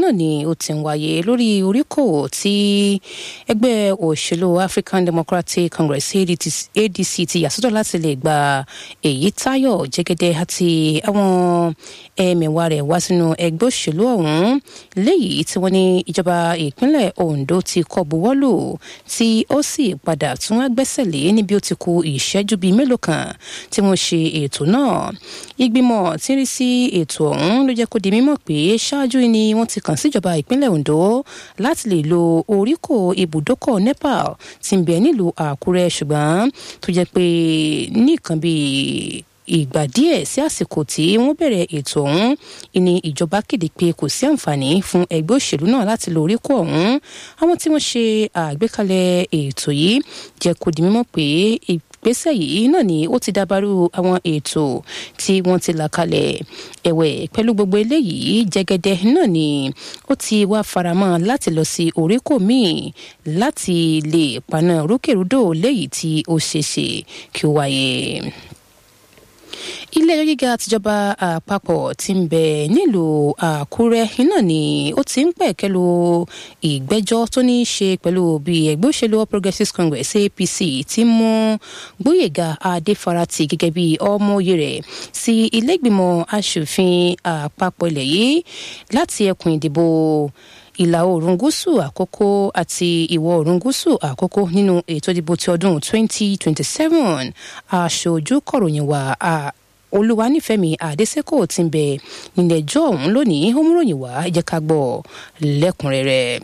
iná ni ó ti ń wáyé lórí oríkòwò tí ẹgbẹ́ òṣèlú African Democratic Congress ADC ti yàsọ́tọ̀ láti lè gba èyí táyọ̀ jẹ́gẹ́dẹ́ àti àwọn ẹ̀mẹ̀wá rẹ̀ wá sínú ẹgbẹ́ òṣèlú ọ̀hún léyìí tí wọ́n ní ìjọba ìpínlẹ̀ Ondo ti kọ́ buwọ́lù tí ó sì padà tún wá gbẹ́sẹ̀ lé níbi ó ti kù ìṣẹ́jú bíi mélòó kan tí wọ́n ṣe ètò náà ìgbìmọ̀ tí ń rí sí ètò ọ̀hún ló jẹ́ kó di mímọ̀ pé ṣáájú ni wọ́n ti kàn síjọba ìpínlẹ̀ Ondo láti lè lo oríkò ibùdókọ̀ Nepal tí ń bẹ nílùú Àkúrẹ́ ṣùgbọ́n tó jẹ́ pé nìkan bíi ìgbà díẹ̀ sí àsìkò tí wọ́n bẹ̀rẹ̀ ètò ọ̀hún ni ìjọba kéde pé kò sí àǹfààní fún ẹgbẹ́ òṣèlú náà láti lo oríkò ọ̀hún àwọn tí wọ́n ṣe àgbékalẹ̀ ètò yìí jẹ́ kó di mímọ̀ pé ìgbésẹ̀ yìí náà ni ó ti dábàrú àwọn ètò tí wọ́n ti là kalẹ̀ ẹ̀wẹ̀ pẹ̀lú gbogbo eléyìí jẹ́gẹ́dẹ́ náà ni ó ti wá faramọ́ láti lọ sí oríkò míì láti lè paná rúkèrúdò léyìí tí ó ṣeéṣe kí ó wáyé ilé ẹjọ́ gíga tìjọba àpapọ̀ tí ń bẹ nílùú àkúrẹ́ iná ni ó ti ń pẹ̀kẹ́lu ìgbẹ́jọ́ tó ní í ṣe pẹ̀lú bí ẹgbẹ́ òṣèlú all progressives congress apc ti mú gbóyèga adéfarati gẹ́gẹ́ bí ọmọoyè rẹ̀ sí ilégbìmọ̀ asòfin àpapọ̀ ilẹ̀ yìí láti ẹkùn ìdìbò ìlà oòrùn gúúsù àkókò àti ìwọ̀ oòrùn gúúsù àkókò nínú ètò ìdìbò ti ọdún 2027 aṣojú kọ̀ròyìn wa olúwanífẹ̀mí àdésẹ́kò ti ń bẹ nílẹ̀ ẹjọ́ ọ̀hún lónìí ó múròyìn wá ẹ jẹ́ ká gbọ́ lẹ́kùnrẹ́rẹ́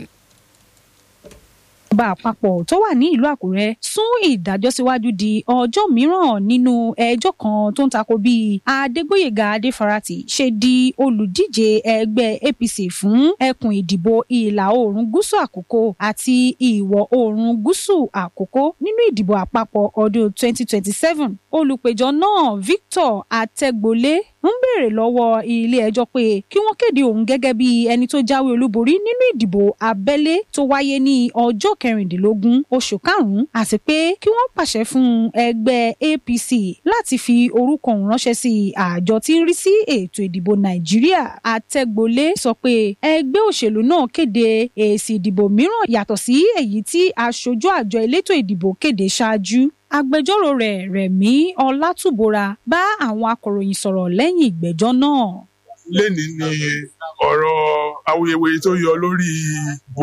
ìjọba àpapọ̀ tó wà ní ìlú àkúrẹ́ sún ìdájọ́ síwájú di ọjọ́ mìíràn nínú ẹjọ́ kan tó ń tako bí adégbóyèga adéfarati ṣe di olùdíje ẹgbẹ́ apc fún ẹkùn ìdìbò ìlà oòrùn gúúsù àkókò àti ìwọ̀ oòrùn gúúsù àkókò nínú ìdìbò àpapọ̀ ọdún 2027 olùpẹ̀jọ́ náà victor atẹ́gbolé ń béèrè lọ́wọ́ ilé-ẹjọ́ pé kí wọ́n kéde òun gẹ́gẹ́ bí ẹni tó jáwé olúborí nínú ìdìbò abẹ́lé tó wáyé ní ọjọ́ kẹrìndínlógún oṣù karùn-ún àti pé kí wọ́n pàṣẹ fún ẹgbẹ́ apc láti fi orúkọ òun ránṣẹ́ sí àjọ tí ń rí sí ètò ìdìbò nàìjíríà àtẹ̀gbọ́lé sọ pé ẹgbẹ́ òṣèlú náà kéde èsì ìdìbò mìíràn yàtọ̀ sí èyí tí aṣojú àjọ elétò ìdìbò kéde ṣáájú agbẹjọ́rò rẹ̀ rẹ̀mí ọlátúbọra bá àwọn akọ̀ròyìn sọ̀rọ̀ lẹ́yìn ìgbẹ́jọ́ náà. lẹ́ni ni ọ̀rọ̀ awuyewuye tó yọ lórí ìbò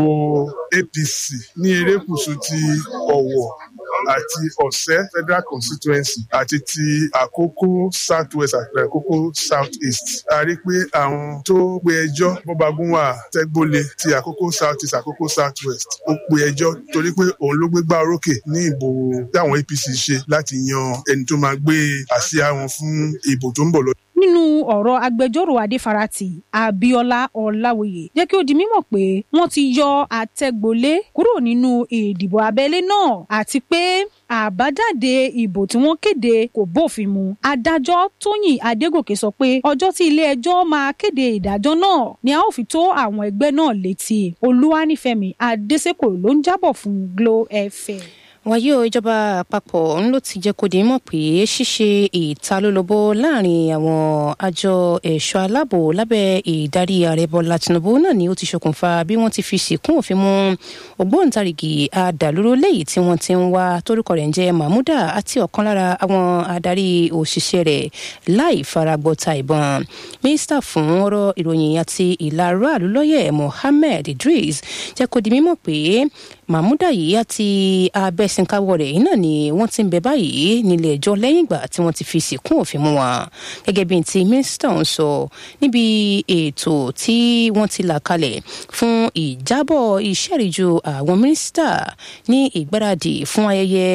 apc ní erékùṣù ti ọ̀wọ̀ àti ọ̀sẹ́ federal constituency àti ti àkókò south west àti àkókò south east. a rí i pé àwọn tó pe ẹjọ́ bọ́bagúnwà tẹ́gbólé ti àkókò south east àkókò south west ó pe ẹjọ́ torí pé òun ló gbégbá orókè ní ìbò táwọn apc ṣe láti yan ẹni tó máa gbé àsíá wọn fún ìbò tó ń bọ̀ lọ nínú ọ̀rọ̀ agbẹjọ́rò adéfarati abiola ọláwòye jẹ́ kí ó di mímọ̀ pé wọ́n ti yọ àtẹ̀gbọ́lé kúrò nínú ìdìbò abẹ́lé náà àti pé àbájáde ìbò tí wọ́n kéde kò bófin mu adájọ́ tóyìn adégòkè sọ pé ọjọ́ tí ilé-ẹjọ́ máa kéde ìdájọ́ náà ni a ó fi tó àwọn ẹgbẹ́ náà létí olúwanífẹ̀mí adésèkò ló ń jábọ̀ fún glo fm wàyí o ìjọba àpapọ̀ ń ló ti jẹ́ kó di mọ̀ pé ṣíṣe ìtalólobó láàrin àwọn àjọ ẹ̀ṣọ́ aláàbò lábẹ́ ìdarí ààrẹ bọ́lá tinubu náà ni ó ti ṣokùnfà bí wọ́n ti fi sìnkún òfin mú ògbóǹtarìgì àdàlúró léyìí tí wọ́n ti ń wá torúkọ rẹ̀ ń jẹ́ mahmuda àti ọ̀kan lára àwọn adarí òṣìṣẹ́ rẹ̀ láì faragbọ́ta ìbọn mínísítà fún ọ̀rọ̀ ìròyìn àti ìlàrọ̀ àlùlọ́yẹ̀ mohammed idris jẹ́ kó di mímọ̀ pé mahmuda yìí àti abẹ́sìnkáwọ́ rẹ̀ náà ni wọ́n ti ń bẹ báyìí nílé ẹjọ́ lẹ́yìn ìgbà tí wọ́n ti fi sìnkún òfin mú wọn gẹ́gẹ́ bí ti mínísítà ń sọ níbi ètò tí wọ́n ti là kalẹ̀ fún ìjábọ̀ ìṣẹ́ríjú àwọn mínísítà ní ìgbáradì fún ayẹyẹ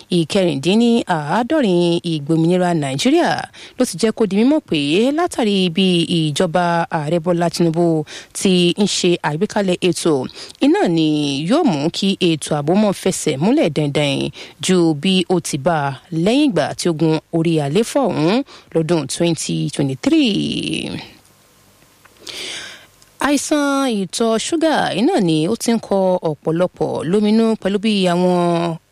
ìkẹrìndínláàádọ́rin ìgbòmìnira nàìjíríà ló ti jẹ́ kó di mímọ̀ pé látàrí bí ìjọba ààrẹ bọ́lá tinubu ti ń ṣe àgbékalẹ̀ ètò iná ni yóò mú kí ètò ààbò mọ́ fẹsẹ̀ múlẹ̀ dandan ju bí ó ti bá a lẹ́yìn ìgbà tí ó gun orí àléfà ọ̀hún lọ́dún 2023 àìsàn ìtọ̀ ṣúgà iná ni ó ti ń kọ ọ̀pọ̀lọpọ̀ lóminú pẹ̀lú bí àwọn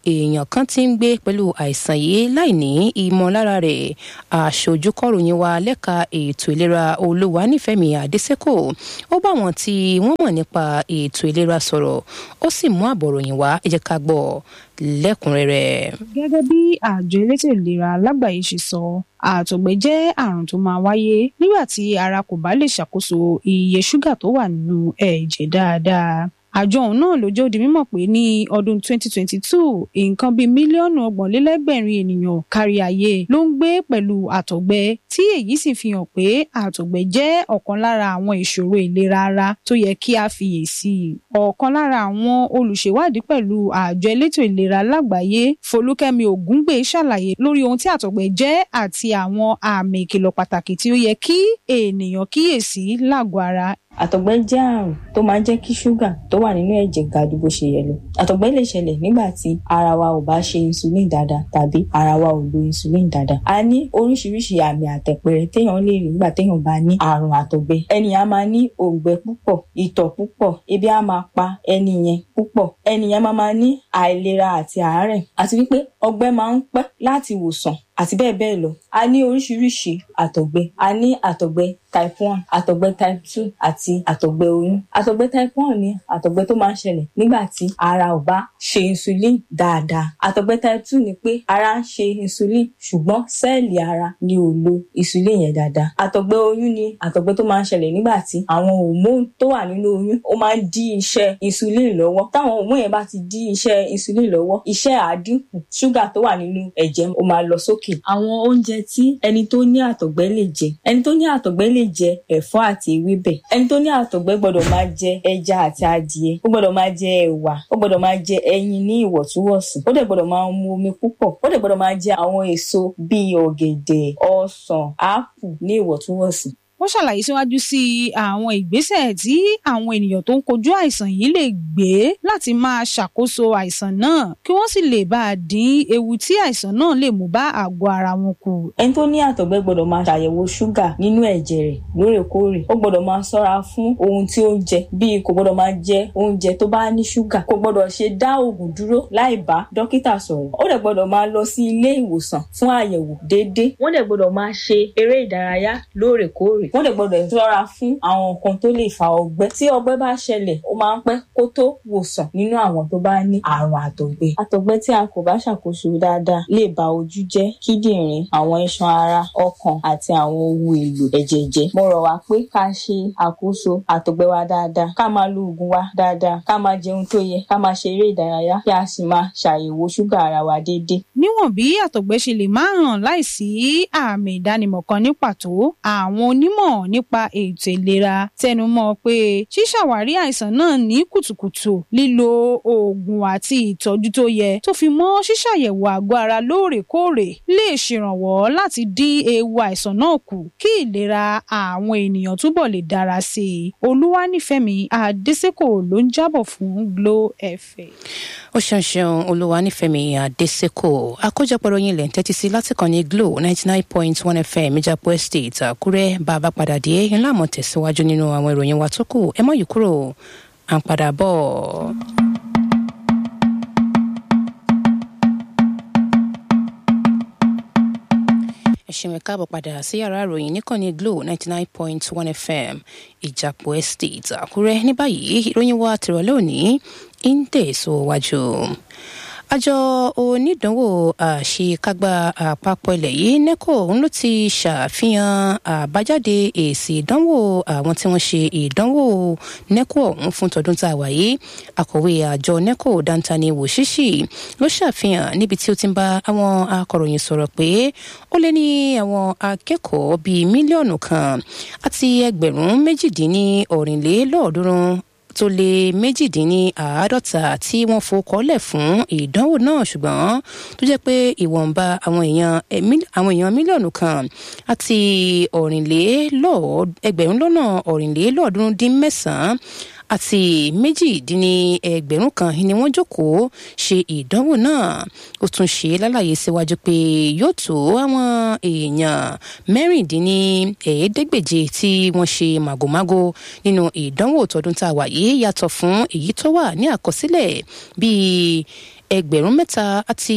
èèyàn kan ti ń gbé pẹ̀lú àìsàn yìí láì ní ìmọ̀lára rẹ̀ aṣojú kọ̀ròyìn wa lẹ́ka ètò ìlera olúwanífẹ̀mí adésèkò ó bá wọn tí wọ́n mọ̀ nípa ètò ìlera sọ̀rọ̀ ó sì mú àbọ̀ròyìn wá ẹ jẹ́ ká gbọ́ lẹ́kùnrẹ́rẹ́. gẹ́gẹ́ bí àjọ elétò ìlera lágbàáyé ṣe sọ àtọ̀gbẹ jẹ́ àrùn tó máa wáyé nígbà tí ara kò bá lè ṣàkóso iye ṣúgà tó wà nínú ẹ̀jẹ̀ dáadáa àjọ ọ̀hún náà ló jẹ́ ó di mímọ̀ pé ní ọdún 2022 nǹkan bíi mílíọ̀nù ọgbọ̀nlélẹ́gbẹ̀rin ènìyàn kárí ayé ló ń gbé pẹ̀lú àtọ̀gbẹ tí èyí sì fi hàn pé àtọ̀gbẹ jẹ́ ọ̀kan lára àwọn ìṣòro ìlera ara tó yẹ kí a fiyèsí ọ̀kan lára àwọn olùṣèwádìí pẹ̀lú àjọ elétò ìlera lágbàáyé Folúkẹ́mi Ògúngbè ṣàlàyé lórí ohun tí àtọ̀gbẹ jẹ́ àti àwọn àmì ìkìlọ̀ pàtàkì tí ó yẹ kí ènìyàn kíyèsí lágọ̀ọ́ ara àtọ̀gbẹ jẹ́ àrùn tó máa ń jẹ́ kí ṣúgà tó wà nínú ẹ̀jẹ̀ ga ju bó ṣe yẹ lọ àtọ̀gbẹ lè ṣẹlẹ̀ nígbà tí ara wa ò bá ṣe insulin dáadáa tàbí ara wa ò lo insulin dáadáa a ní oríṣiríṣi àmì àtẹ̀pẹ̀rẹ̀ téèyàn lè rí nígbà téèyàn bá ní àrùn àtọ̀gbẹ ẹni a máa ní òǹgbẹ púpọ̀ ìtọ̀ púpọ̀ ebi a máa pa ẹni yẹn púpọ̀ ẹni yẹn máa máa ní àìlera àti àárẹ̀ àti wípé ọgbẹ́ máa ń pẹ́ láti wòsàn àti bẹ́ẹ̀ bẹ́ẹ̀ lọ. a ní oríṣiríṣi àtọ̀gbẹ a ní àtọ̀gbẹ type one àtọ̀gbẹ type two àti àtọ̀gbẹ oyún. àtọ̀gbẹ type one ni àtọ̀gbẹ tó máa ń ṣẹlẹ̀ nígbà tí ara ò bá ṣe insulin dáadáa. àtọ̀gbẹ type two ni pé ara ń ṣe insulin ṣùgbọ́n sẹ́ẹ̀lì ara ni ò lo insulin yẹn dáadáa. àtọ̀gbẹ oyún ni àtọ̀gbẹ tó máa ń ṣẹlẹ̀ nígbà tí àwọn hormone tó wà nínú oyún ó máa ń dí iṣẹ́ insulin lọ́wọ́. táwọn hormone yẹn bá ti dí iṣẹ́ insulin lọ́wọ́ iṣẹ́ àdínkù ṣúgà tó wà nínú ẹ̀jẹ̀ ó máa lọ sókè òkè àwọn oúnjẹ tí ẹni tó ní àtọ̀gbẹ lè jẹ ẹni tó ní àtọ̀gbẹ lè jẹ ẹ̀fọ́ àti ewébẹ̀ ẹni tó ní àtọ̀gbẹ gbọ́dọ̀ máa jẹ ẹja àti adìẹ ó gbọ́dọ̀ máa jẹ ẹ̀wà ó gbọ́dọ̀ máa jẹ ẹyin ní ìwọ̀ntúnwọ̀nsì ó dẹ̀ gbọ́dọ̀ máa mu omi púpọ̀ ó dẹ̀ gbọ́dọ̀ máa jẹ àwọn èso bíi ọ̀gẹ̀dẹ̀ ọsàn ápù ní ìwọ̀ntúnwọ̀nsì wọ́n ṣàlàyé síwájú sí àwọn ìgbésẹ̀ tí àwọn ènìyàn tó ń kojú àìsàn yìí lè gbé láti máa ṣàkóso àìsàn náà kí wọ́n sì lè bá a dín ewu tí àìsàn náà lè mú bá àgọ́ ara wọn kù. ẹni tó ní àtọ̀gbẹ gbọ́dọ̀ máa ṣàyẹ̀wò ṣúgà nínú ẹ̀jẹ̀ rẹ̀ lóòrèkóòrè ó gbọ́dọ̀ máa ṣọ́ra fún ohun tí ó ń jẹ bíi kò gbọ́dọ̀ máa jẹ oúnjẹ tó bá ní ṣúgà kò gbọ́dọ̀ ṣe dá oògùn dúró láì bá dókítà sọ̀rọ̀ ó dẹ̀ gbọ́dọ̀ máa lọ sí ilé ìwòsàn fún àyẹ̀wò déédéé wọ́n dẹ̀ gbọ́dọ̀ máa ṣe eré ìdárayá lóòrèkóòrè wọ́n dẹ̀ gbọ́dọ̀ ṣọ́ra fún àwọn nǹkan tó lè fa ọgbẹ́ tí ọgbẹ́ bá ṣẹlẹ̀ ó máa ń pẹ́ kó tó wòsàn nínú àwọn tó bá ní àrùn àtọ̀gbẹ. àtọ̀gbẹ tí a kò bá ṣàkóso dáadáa lè ba ojú jẹ́ kíndìnrín àwọn iṣan ara ọkàn àti àwọn ohun èlò ẹ̀jẹ̀ jẹ́. mo rọ̀ wá pé ká ṣe àkóso àtọ̀gbẹ wa dáadáa ká máa lo oògùn wa dáadáa ká máa jẹun tó yẹ ká máa ṣe eré ìdárayá kí a sì máa ṣàyẹ̀wò ṣúgà ara wa déédéé. níwọ̀n bí àtọ̀gbẹ ṣe lè máa hàn láìsí àmì ìdánimọ̀ kan ní pàtó àwọn onímọ̀ nípa ètò ìlera tẹnumọ́ pé ṣíṣàwárí àìsàn náà ní kùtùkùtù lílo oògùn àti ìtọ́jú tó yẹ tó fi mọ́ ṣíṣàyẹ̀wò àgọ́ ara lóòrèkóòrè lè ṣèrànwọ́ láti dín ewu àìsàn náà kù kí ìlera àwọn ènìyàn túbọ̀ lè dára sí i olúwanífẹ̀mí adésèkò ló ń jábọ̀ fún Glo FM. ó ṣeun ṣeun olúwanífẹ̀mí adésèkò àkójọpọ̀ ròyìn ilẹ̀ ń tẹ́tí sí láti kàn ní Glo ninety nine point one FM ìjàpọ̀ estate àkúrẹ́ bàbá padà dé ńlá àmọ́ tẹ̀síwájú nínú àwọn ìròyìn wa tó kù ẹ mọ́ yìí kúrò à ń padà bọ̀. ẹ ṣeun ẹ káàbọ̀ padà sí yàrá ìròyìn níkànnì Glo ninety nine point one FM ìjàpọ̀ estate àkúrẹ́ ní báyìí ìròyìn wa tìrọ̀lẹ́ òní ń tẹ̀síwájú àjọ onídàánwò àṣekágbá àpapọ̀ ilẹ̀ yìí neco ń ló ti ṣàfihàn àbájáde èsì ìdánwò àwọn tí wọ́n ṣe ìdánwò neco ọ̀hún fún tọdún tá a wà yìí akọ̀wé àjọ neco dantani wòṣíṣì ló ṣàfihàn níbi tí ó ti ń bá àwọn akọ̀ròyìn sọ̀rọ̀ pé ó lé ní àwọn akẹ́kọ̀ọ́ bíi mílíọ̀nù kan àti ẹgbẹ̀rún méjìdínní ọ̀rìnlélọ́ọ̀ọ́dúnrún tó lé méjìdínláàádọ́ta tí wọ́n fòkọ́lẹ̀ fún ìdánwò náà ṣùgbọ́n tó jẹ́ pé ìwọ̀nba àwọn èèyàn àwọn èèyàn mílíọ̀nù kan àti ẹgbẹ̀rún lọ́nà ọ̀rìnlélọ́ọ̀ọ́dúnrún dín mẹ́sàn-án àti méjìdínní ẹgbẹ̀rún kan ni wọ́n jókòó ṣe ìdánwò náà ó tún ṣe lálàyé síwájú pé yóò tó àwọn èèyàn mẹ́rìndínní ẹ̀ẹ́dẹ́gbèje tí wọ́n ṣe màgòmágó nínú ìdánwò tọdún tá a wà yìí yàtọ̀ fún èyí tó wà ní àkọsílẹ̀ bíi ẹgbẹ̀rún mẹ́ta àti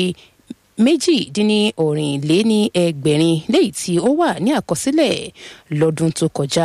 méjìdínlọ́rìnléní ẹgbẹ̀rin léyìí tí ó wà ní àkọsílẹ̀ lọ́dún tó kọjá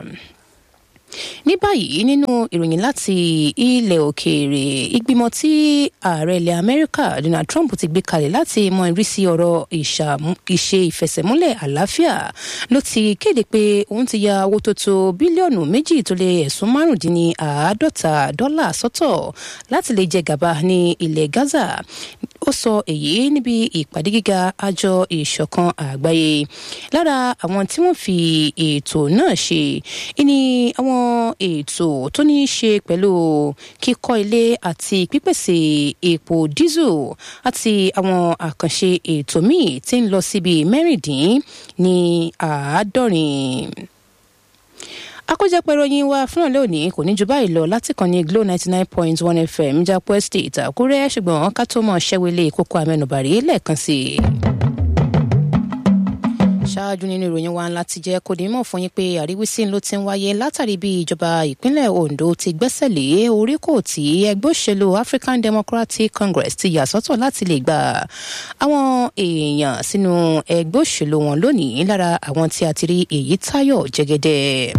ní báyìí nínú ìròyìn láti ilẹ̀ òkèèrè ìgbìmọ̀ tí ààrẹ ilẹ̀ amẹ́ríkà donald trump ti gbé kalẹ̀ láti mọ ìrísí ọ̀rọ̀ ìṣe ìfẹsẹ̀múlẹ̀ àlàáfíà ló ti kéde pé òun ti ya owó tó tó bílíọ̀nù méjì tó lé ẹ̀sùn márùndínláàádọ́ta dọ́là sọ́tọ̀ láti lè jẹ gàba ní ilẹ̀ gaza ó sọ èyí níbi ìpàdé gíga àjọ ìṣọ̀kan àgbáyé lára àwọn tí wọ́n fi ètò náà ṣe ní àwọn ètò tó ní í ṣe pẹ̀lú kíkọ́ ilé àti pípèsè epo dísù àti àwọn àkànṣe ètò míì tí ń lọ síbi mẹ́rìndín ní àádọ́rin àkójọpọ̀ ìròyìn wa fún ọ̀lẹ́ òní kò ní ju báyìí lọ láti kàn ní glo ninety nine point one fm jápọ̀ estate àkúrẹ́ ṣùgbọ́n ká tó mọ̀ ṣẹ́wélé kókó amẹ́nubàrí lẹ́ẹ̀kan sí i ṣáájú nínú ìròyìn wa ńlá ti jẹ́ kó di mọ̀ fún yín pé àríwísí ló ti ń wáyé látàrí bí ìjọba ìpínlẹ̀ ondo ti gbẹ́sẹ̀ lé oríkò tí ẹgbẹ́ òṣèlú african democratic congress ti yà sọ́tọ̀ láti lè gba àwọn èèyàn sínú ẹgbẹ́ òṣèlú wọn lónìí lára àwọn tí a ti rí èyí táyọ̀ jẹ́gẹ́dẹ́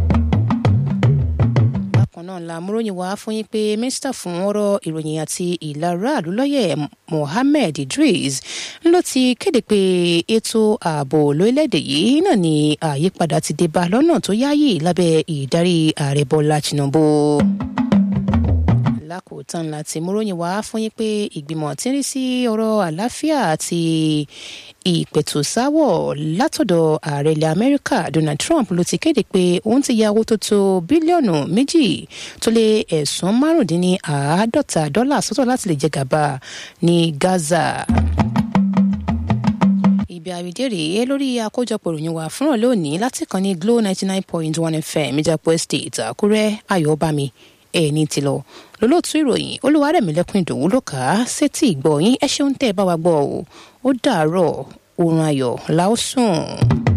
bákan náà la múròyìn wá fún yín pé mínísítà fún ọ̀rọ̀ ìròyìn àti ìlara àlùlọ́yẹ̀ mohammed idris ló ti kéde pé ètò ààbò lórílẹ̀‐èdè yìí náà ni àyípadà ti dé bá lọ́nà tó yáàyè lábẹ́ ìdarí ààrẹ bọ́lá tinubu lákòótán láti múròyìn wá fún yín pé ìgbìmọ̀ tí ń rí sí ọ̀rọ̀ àlàáfíà àti ìpẹ̀tùsáwọ̀ látọ̀dọ̀ ààrẹ ilẹ̀ amẹ́ríkà donald trump ló ti kéde pé òun ti ya owó tó tó bílíọ̀nù méjì tó lé ẹ̀sùn márùndínláàádọ́ta dọ́là sọ́tọ̀ láti lè jẹ gàba ní gaza ibi àrídé rèé lórí àkójọpọ̀ ìròyìn wa fúnra lónìí láti kàn ní glo ninety nine point one fm ìjàpọ̀ estate àkúrẹ́ ayọ̀bámi ẹni tí lọ lólóòtú ìròyìn olúwarẹ̀mílẹ́kùn ìdòwú ló kà á sétí ìgbọ́ yín ẹ ṣeun tẹ́ ẹ bá wa gbọ́ ọ ó dàárọ̀ oorun ayọ̀ la ó sùn.